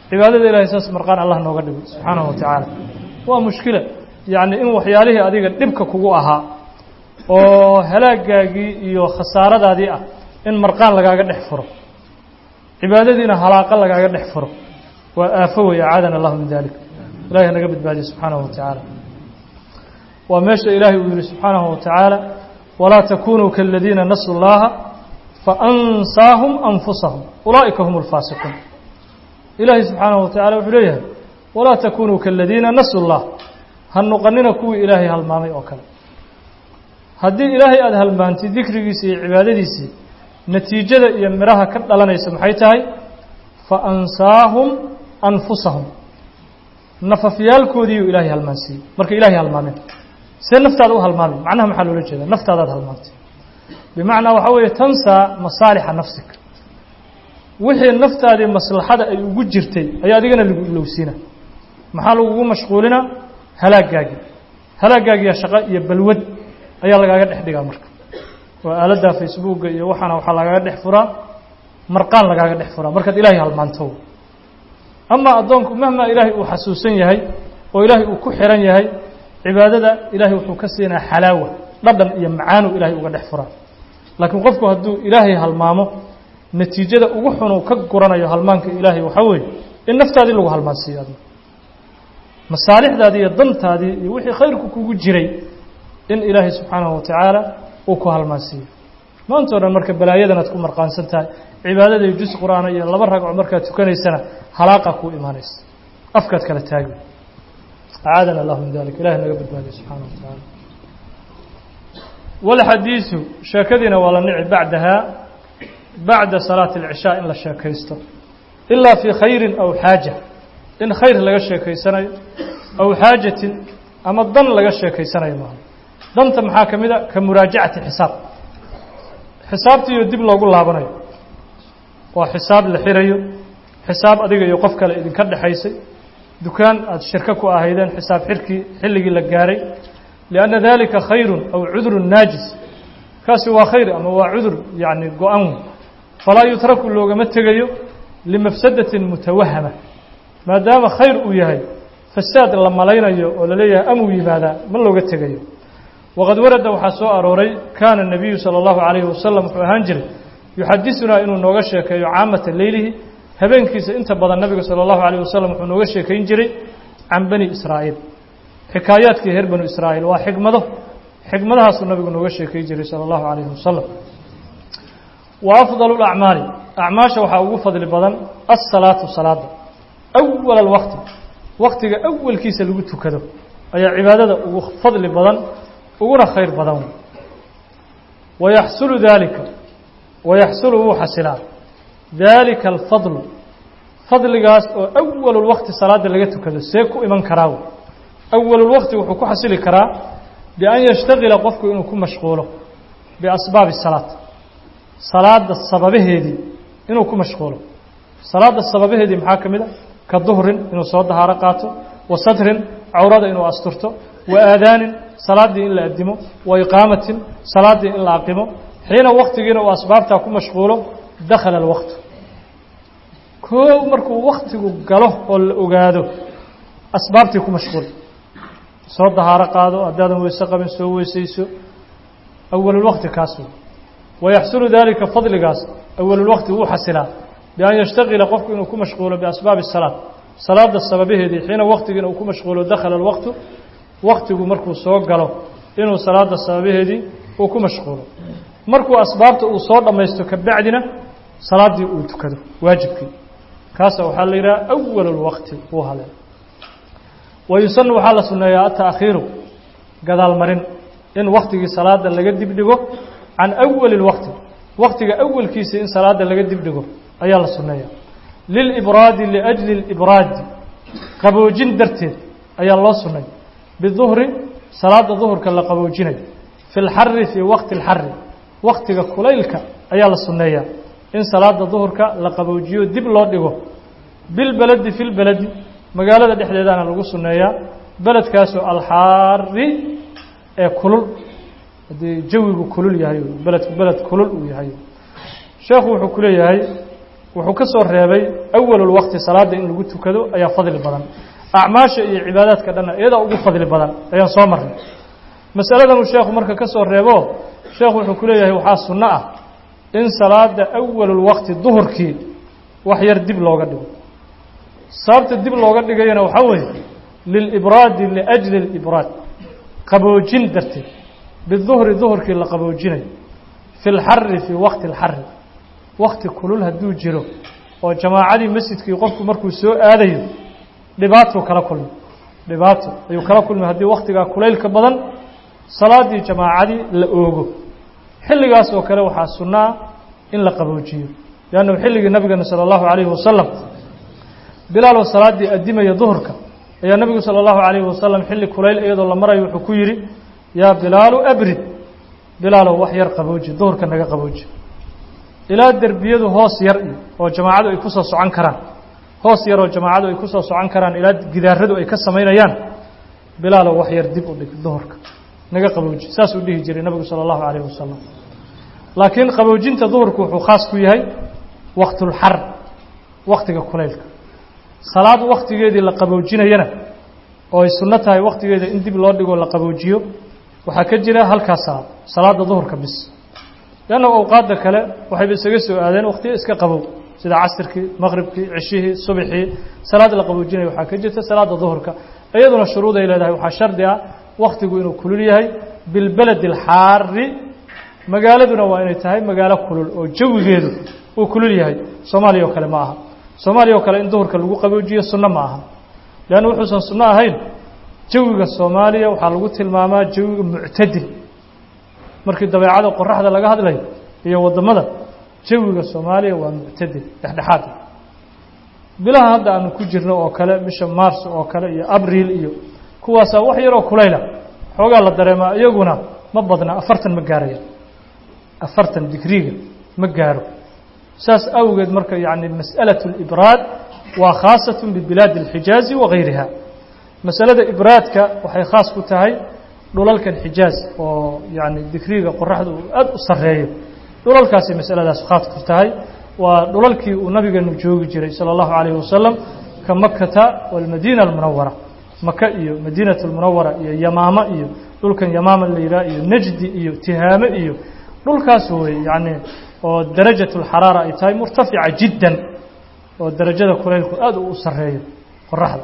cibaadada ilahay saas marqaan allah nooga dhigo subxaanahu wa tacaala waa mushkila yacni in waxyaalihii adiga dhibka kugu ahaa oo halaagaagii iyo khasaaradaadii ah in marqaan lagaaga dhex furo cibaadadiina halaaqa lagaaga dhex furo waa aafo wey acaadana allahu min dalik ilahi naga badbaadiye subxaanahu wa tacaala waa meesha ilaahay uu yihi subxaanahu wa tacaala walaa takunuu kaladiina nasuu llaha faansaahum anfusahum ulaa'ika hum alfaasiquun ilaahay subxaanahu wa tacala wuxuu leeyahay walaa takunuu kaladiina nasuu llah ha noqonina kuwii ilaahay halmaamay oo kale haddii ilaahay aada halmaantid dikrigiisii iyo cibaadadiisii natiijada iyo midhaha ka dhalanaysa maxay tahay fa ansaahum anfusahum nafafyaalkoodiiyuu ilaahay halmaansiiyey marka ilaahay halmaameen see naftaada u halmaamay macnaha maxaa loola jeeda naftaadaad halmaantay bimacnaa waxaa weeye tansaa masaalixa nafsik wixii naftaadii maslaxada ay ugu jirtay ayaa adigana lagu ilowsiina maxaa lagugu mashquulinaa halaagaagii halaagaagiya shaqo iyo balwad ayaa lagaaga dhex dhigaa marka waa aaladda facebooka iyo waxaana waxaa lagaaga dhex furaa marqaan lagaaga dhex furaa markaad ilaahay halmaanto ama addoonku mahmaa ilaahay uu xasuusan yahay oo ilaahay uu ku xiran yahay cibaadada ilaahay wuxuu ka siinaa xalaawa dhadhan iyo macaanu ilaahay uga dhex furaa laakiin qofku hadduu ilaahay halmaamo natiijada ugu xunuu ka guranayo halmaanka ilaahay waxaa weeye in naftaadii lagu halmaansiiyo adna masaalixdaadii iyo dantaadii iyo wixii khayrku kugu jiray in ilaahay subxaanahu wa tacaala uu ku halmaansiiyo maanta o dhan marka balaayadan aad ku marqaansan tahay cibaadadii jus qur-aana iyo laba ragco markaad tukanaysana halaaqa kuu imaanaysa afkaad kala taagi acaadana allahu min dalik ilahi naga badbaadiye subxaana wa tacaala walxadiisu sheekadiina waa la nici bacdahaa bacda salaati alcishaa in la sheekaysto ilaa fii khayrin aw xaaja in khayr laga sheekaysanayo aw xaajatin ama dan laga sheekaysanayo maaha danta maxaa ka mid a ka muraajacati xisaab xisaabtiiyo dib loogu laabanayo waa xisaab la xirayo xisaab adiga iyo qof kale idinka dhexaysay dukaan aada shirko ku ahaydeen xisaab xirkii xilligii la gaaray lianna dalika khayrun aw cudurun naajis kaasi waa khayr ama waa cudur yacni go-an falaa yutraku loogama tegayo limafsadatin mutawahama maadaama khayr uu yahay fasaad la malaynayo oo la leeyahay amuu yimaadaa ma looga tegayo waqad warada waxaa soo arooray kaana الnabiyu salى اllahu عalayhi wasalam wuxuu ahaan jiray yuxadisunaa inuu nooga sheekeeyo caamata leylihi habeenkiisa inta badan nabiga salى اllahu عalيه wasalam wuxuu nooga sheekayn jiray can bani israa'iil xikaayaadkii reer banu israa'iil waa xikmado xikmadahaasuu nabigu nooga sheekay jiray salى اllahu عalayhi wasalam wa afضal اlacmaali acmaasha waxaa ugu fadli badan asalaatu salaada awal alwaqti waktiga awalkiisa lagu tukado ayaa cibaadada ugu fadli badan uguna khayr badan wayaxsulu daalika wayaxsulu wuu xasilaa daalika alfadlu fadligaas oo awalulwaqti salaada laga tukado see ku iman karaa awalulwaqti wuxuu ku xasili karaa bian yashtagila qofku inuu ku mashquulo biasbaabi salaat salaada sababaheedii inuu ku mashquulo salaada sababaheedii maxaa ka mid a ka duhrin inuu soo dahaaro qaato wa satrin cawrada inuu asturto wa aadaanin salaaddii in la addimo wa iqaamatin salaaddii in la aqimo xiina waktigiina uu asbaabtaa ku mashquulo dakhala alwaqtu koow markuu waktigu galo oo la ogaado asbaabtii ku mashquul soo dahaaro qaado haddaadan weyse qabin soo weysayso awalulwaqti kaas wey wayaxsulu daalika fadligaas awalulwaqti wuu xasilaa bian yashtagila qofku inuu ku mashquulo biasbaabi salaat salaada sababaheedii xiina waktigiina uu ku mashquulo dakhala alwaqtu waktigu markuu soo galo inuu salaada sababaheedii uu ku mashquulo markuu asbaabta uu soo dhammaysto kabacdina salaaddii uu tukado waajibkii kaasa waxaa la yidhaha awal اlwaqti uu hale wayusanu waxaa la sunneeyaa ataakhiiru gadaalmarin in waktigii salaada laga dibdhigo can awali اlwaqti waktiga awalkiisa in salaada laga dibdhigo ayaa la sunneeya lilibraadi liأjli اlibraadi qaboojin darteed ayaa loo sunnay biduhri salaada duhurka la qaboojinayo fi اlxari fii waqti اlxari waktiga kulaylka ayaa la sunneeyaa in salaada duhurka la qaboojiyo dib loo dhigo bilbeledi fi lbeledi magaalada dhexdeedana lagu sunneeyaa beledkaasoo alxaari ee kulul haddii jawigu kulul yahay beledku beled kulul uu yahay sheekhu wuxuu ku leeyahay wuxuu ka soo reebay awalulwaqti salaadda in lagu tukado ayaa fadli badan acmaasha iyo cibaadaadka dhanna iyadaa ugu fadli badan ayaan soo marnay masaladanuu sheekhu marka ka soo reebo sheekhu wuxuu ku leeyahay waxaa sunno ah in salaada awalulwaqti duhurkii wax yar dib looga dhigo sababta dib looga dhigayana waxaa weeye lilibraadi liajli alibraad qaboojin darteed biduhri duhurkii la qaboojinayo fi lxari fii waqti alxari wakti kulul hadduu jiro oo jamaacadii masjidkii qofku markuu soo aadayo dhibaatuu kala kulmi dhibaato ayuu kala kulmi haddii waktigaa kulaylka badan salaaddii jamaacadii la oogo xilligaas oo kale waxaa sunnaa in la qaboojiyo leannahu xilligii nabigeena sala allahu calayhi wasalam bilaaloo salaaddii addimaya duhurka ayaa nebigu sala allahu calayhi wasalam xilli kulayl iyadoo la marayo wuxuu ku yidhi yaa bilaalu abrid bilaalow wax yar qabooji duhurka naga qabooji ilaa derbiyadu hoos yar iyo oo jamaacadu ay ku soo socon karaan hoos yaroo jamaacadu ay ku soo socon karaan ilaa gidaaradu ay ka samaynayaan bilaalow wax yar dib u dhig duhurka naga qabooji saasuu dhihi jiray nebigu sala allahu calayhi wasalam laakiin qaboojinta duhurku wuxuu khaas ku yahay waktulxar waktiga kulaylka salaad waktigeedii la qaboojinayana oo ay sunno tahay waktigeeda in dib loo dhigoo la qaboojiyo waxaa ka jira halkaas salaad salaada duhurka bis leanna awqaadda kale waxayba isaga soo aadeen wakhtiyo iska qabow sida casirkii maqribkii cishihii subxii salaad la qaboojinaya waxaa ka jirta salaada duhurka iyaduna shuruuday leedahay waxaa shardi ah wakhtigu inuu kulul yahay bilbeledi alxaari magaaladuna waa inay tahay magaalo kulul oo jawigeedu uu kulul yahay soomaaliya oo kale ma aha soomaaliya oo kale in duhurka lagu qaboojiyo sunno ma aha leanna wuxuusan sunno ahayn jawiga soomaaliya waxaa lagu tilmaamaa jawiga muctadil markii dabeecada qoraxda laga hadlayo iyo waddamada jawiga soomaaliya waa muctadil dhexdhexaad bilaha hadda aanu ku jirno oo kale bisha mars oo kale iyo abriil iyo kuwaasaa wax yaroo kulayla xoogaa la dareemaa iyaguna ma badna afartan ma gaaraya afartan digriga ma gaaro saas awgeed marka yani mas'alaة اlibraad waa khaasat bibilaadi اlxijaazi wagayriha masalada ibraadka waxay khaas ku tahay dhulalkan xijaaz oo yani digriga qoraxda uu aad u sareeyo dhulalkaasay masaladaas khaas ku tahay waa dhulalkii uu nabigeenu joogi jiray salى اllahu عalayه wasalam ka makata wاlmadina اlmunawara maka iyo madiinaة اlmunawara iyo yamaamo iyo dhulkan yamaama la yidhaha iyo najdi iyo tihaame iyo dhulkaas wey yani oo darajaة اlxaraara ay tahay murtafica jiddan oo darajada kulaylku aad u sareeyo qoraxda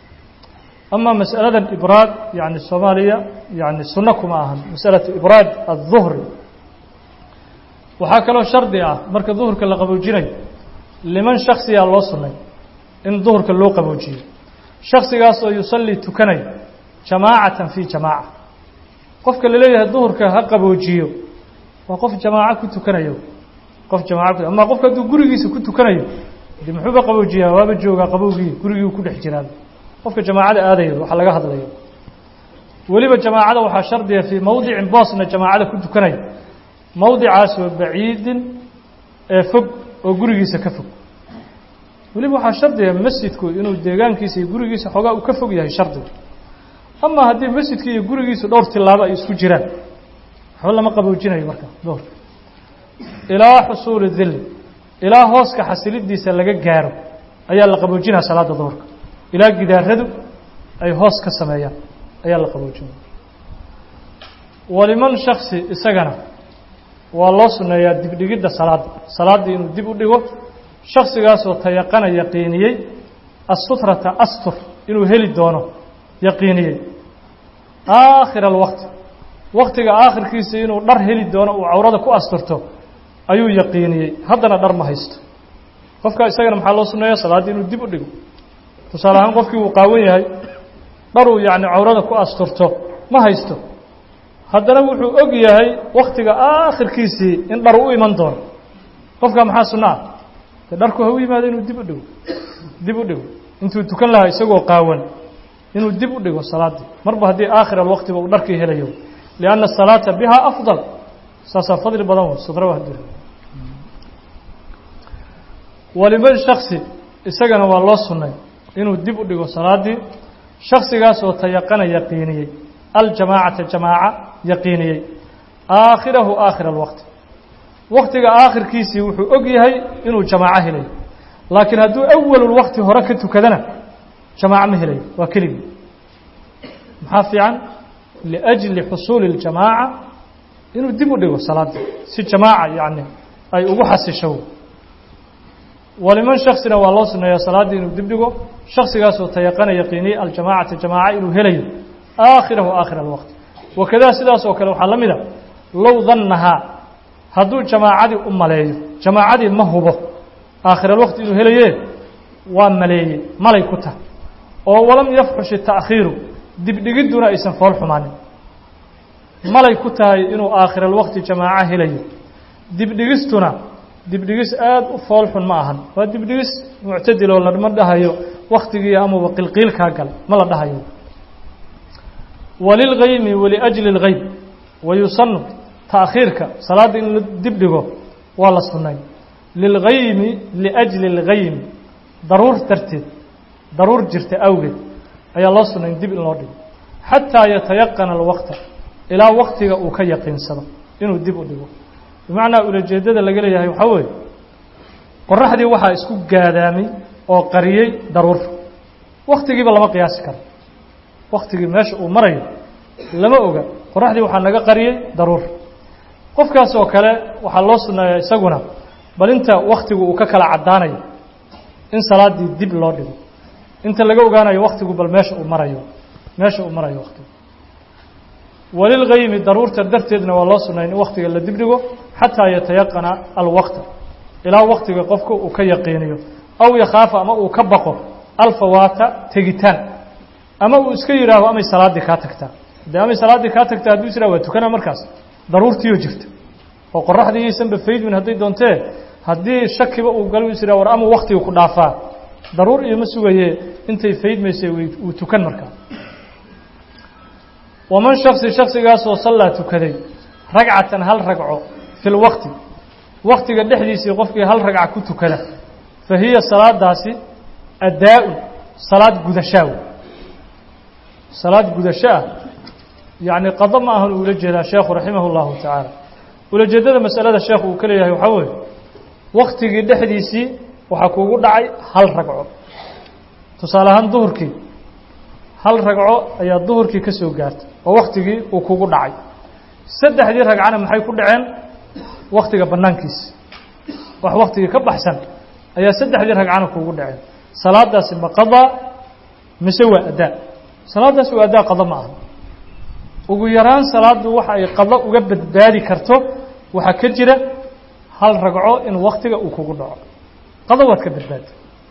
ama masأaladan ibraad yani soomaaliya yani sunno kuma ahan masأalaة ibraad الظuhri waxaa kaloo shardi ah marka duhurka la qaboojinayo liman shaksiyaa loo sunnay in duhurka loo qaboojiyo shaksigaas oo yusallii tukanayo jamaacatan fii jamaaca qofka laleeyahay duhurka ha qaboojiyo waa qof jamaaco ku tukanayo qof jamaaco ku ama qofka hadduu gurigiisa ku tukanayo de muxuuba qaboojiyaa waaba joogaa qabowgii gurigii ku dhex jiraa qofka jamaacada aadayo waxaa laga hadlayo weliba jamaacada waxaa shardiya fii mowdicin boosna jamaacada ku tukanayo mowdicaasoo baciidin ee fog oo gurigiisa ka fog weliba waxaa shardiya masjidku inuu deegaankiisa iyo gurigiisa xoogaa uu ka fog yahay shardiga ama haddii masjidka iyo gurigiisu dhowr tilaabo ay isku jiraan waxba lama qaboojinayo marka duhurka ilaa xusuuli dilli ilaa hooska xasilidiisa laga gaaro ayaa la qaboojinaya salaada duhurka ilaa gidaaradu ay hoos ka sameeyaan ayaa la qaboojinaya waliman shaksi isagana waa loo sunneeyaa dibdhigidda salaadda salaaddii inuu dib u dhigo shaksigaasoo tayaqana yaqiiniyey assutrata astur inuu heli doono yaqiiniyey aakhira alwaqti waktiga aakhirkiisa inuu dhar heli doono uu cawrada ku asturto ayuu yaqiiniyey haddana dhar ma haysto qofka isagana maxaa loo sunneeya salaaddii inuu dib u dhigo tusaale ahaan qofkii uu qaawan yahay dharuu yacni cawrada ku asturto ma haysto haddana wuxuu og yahay waktiga aakhirkiisii in dhar u iman doono qofka maxaa sunno ah dee dharku ha u yimaado inuu dib u dhigo dib u dhigo intuu tukan lahaa isagoo qaawan inuu dib u dhigo salaaddii marba haddii aakhir alwaqtiba uu dharkii helayo lianna asalaata bihaa afdal saasaa fadli badan wey sudra hadii waliman shaksi isagana waa loo sunnay inuu dib u dhigo salaaddii shaksigaasoo tayaqana yaqiiniyey aljamaacata jamaaca yaqiiniyey aakhirahu aakhira alwaqti waktiga aakhirkiisii wuxuu og yahay inuu jamaaco helayo laakiin hadduu awalulwakti hore ka tukadana jamaaco ma helayo waa keligii maxaa fiican liأjli xusuuli اljamaaca inuu dib u dhigo salaada si jamaaca yani ay ugu xasisho waliman shaksina waa loo suneeyaa salaaddii inuu dib dhigo shaksigaasoo tayaqana yaqiiniye aljamacata jamaaca inuu helayo aakhirahu aakhir alwaqti wakadaa sidaas oo kale waxaa la mida low dannahaa hadduu jamaacadii u maleeyo jamaacadii ma hubo aakhir alwaqti inuu helaye waa maleeyey malay ku tahay oo walam yafxushi ta'khiiru dibdhigidduna aysan fool xumaanin malay ku tahay inuu aakhir alwaqti jamaaco helayo dibdhigistuna dibdhigis aada u fool xun ma ahan waa dibdhigis muctadiloo lama dhahayo waktigii amuba qilqiilkaa gal ma la dhahayo walilgaymi waliajli اlgayb wayusanu taakhiirka salaadda in la dibdhigo waa la sunnay lilgaymi liajli اlgaymi daruur darteed daruur jirta awgeed ayaa loo sunnay dib in loo dhigo xataa yatayaqana alwaqta ilaa waktiga uu ka yaqiinsado inuu dib u dhigo bimacnaa ulajeeddada laga leeyahay waxaa weeye qoraxdii waxaa isku gaadaamay oo qariyey daruur waktigiiba lama qiyaasi karo waktigii meesha uu marayo lama oga qoraxdii waxaa naga qariyey daruur qofkaas oo kale waxaa loo sunneeyaa isaguna bal inta waktigu uu ka kala caddaanayo in salaaddii dib loo dhigo inta laga ogaanayo waktigu bal meesha uu marayo meesha uu marayo waktigu walilgaymi daruurta darteedna waa loo sunnay in waktiga la dibdhigo xataa yatayaqana alwaqta ilaa waktiga qofka uu ka yaqiiniyo aw yakhaafa ama uu ka baqo alfawaata tegitaan ama uu iska yidhaaho amay salaaddii kaa tagtaa dee amay salaaddii kaa tagtaa hadduu is yidhaho waa tukana markaas daruurtiioo jirta oo qoraxdii iyaysanba faydmin hadday doontee haddii shakiba uu galo is yidhaho war ama waktiga ku dhaafaa daruur ioma sugaye intay faydmaysay wuu tukan markaa waman shaksi shaksigaasoo sallaa tukaday ragcatan hal ragco fi lwaqti waktiga dhexdiisii qofkii hal ragca ku tukada fa hiya salaadaasi addaa-un salaad gudashaaw salaad gudasho ah yacni qado ma ahan uula jeedaa sheekhu raximah اllahu tacaala ulajeeddada masalada sheekhu uu ka leeyahay waxaa weeye waktigii dhexdiisii waxaa kuugu dhacay hal ragco tusaale ahaan duhurkii hal ragco ayaa duhurkii ka soo gaartay oo waktigii uu kugu dhacay saddexdii ragcana maxay ku dhaceen waktiga bannaankiisa wax waktigii ka baxsan ayaa saddexdii ragcana kuugu dhaceen salaadaasi ma qadaa mise waa addaa salaadaasi waa addaa qado ma aha ugu yaraan salaaddu waxa ay qado uga badbaadi karto waxaa ka jira hal ragco in waktiga uu kugu dhaco qado waad ka badbaadi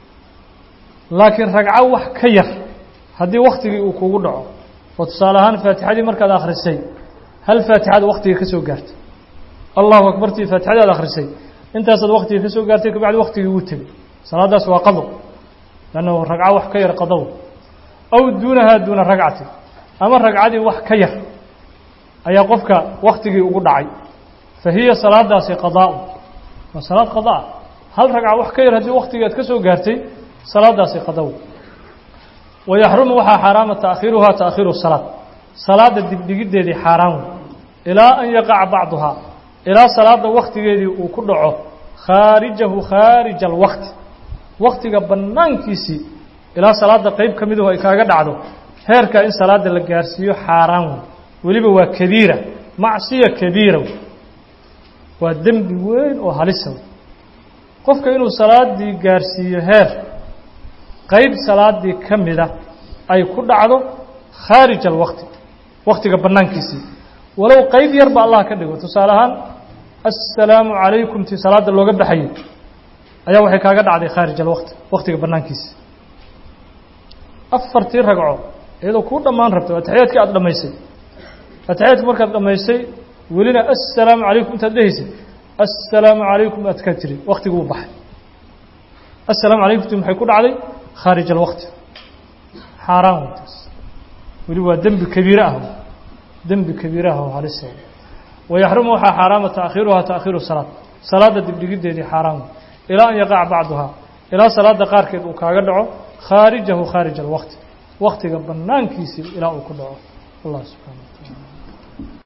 laakiin ragco wax ka yar haddii waktigii uu kugu dhaco oo tusaale ahaan faatixadii markaad akhrisay hal faatixada waktiga ka soo gaartay allahu akbartii faatixadii aad akhrisay intaasaad waktiga ka soo gaartay kabacdi waktigii wuu tegey salaadaas waa qado lannahu ragco wax ka yar qadow aw duunahaa duuna ragcati ama ragcadii wax ka yar ayaa qofka waktigii ugu dhacay fa hiya salaadaasi qadaa'u waa salaad qadaa hal ragca wax ka yar haddii waktigii aad ka soo gaartay salaadaasi qadow wayaxrumu waxaa xaaraama taakhiiruhaa taakhiiru salaad salaada dibdhigiddeedii xaaraan wey ilaa an yaqaca bacduhaa ilaa salaada waktigeedii uu ku dhaco khaarijahu khaarija alwaqti waktiga bannaankiisii ilaa salaada qeyb ka miduhu ay kaaga dhacdo heerkaa in salaada la gaarsiiyo xaaraan wey weliba waa kabiira macsiya kabiira wey waa dembi weyn oo halisa wey qofka inuu salaadii gaarsiiyo heer qayb salaadii ka mida ay ku dhacdo khaarij alwaqti waktiga bannaankiisii walow qayb yarba allah ka dhigo tusaale ahaan assalaamu calaykum tii salaada looga baxayay ayaa waxay kaaga dhacday khaarij alwaqti waktiga bannaankiisii afartii ragco iyadoo kuu dhammaan rabta ataxiyaadkii aada dhammaysay ataxiyaadki markaad dhammaysay welina assalaamu calaykum intaad dhehaysay assalaamu calaykum aad ka tiri waktigii uu baxay assalaamu calaykum ti maxay ku dhacday khaarij alwaqti xaaraan weytaas weli waa dembi kabiire ah dembi kabiire ah oo halisa wayaxrumu waxaa xaaraama taakhiiruhaa taakhiiru salaad salaada dibdhigiddeedii xaaraan wey ilaa an yaqaca bacduhaa ilaa salaada qaarkeed uu kaaga dhaco khaarijahu khaarij alwaqti waktiga bannaankiisii ilaa uu ku dhaco allah subxana wa taala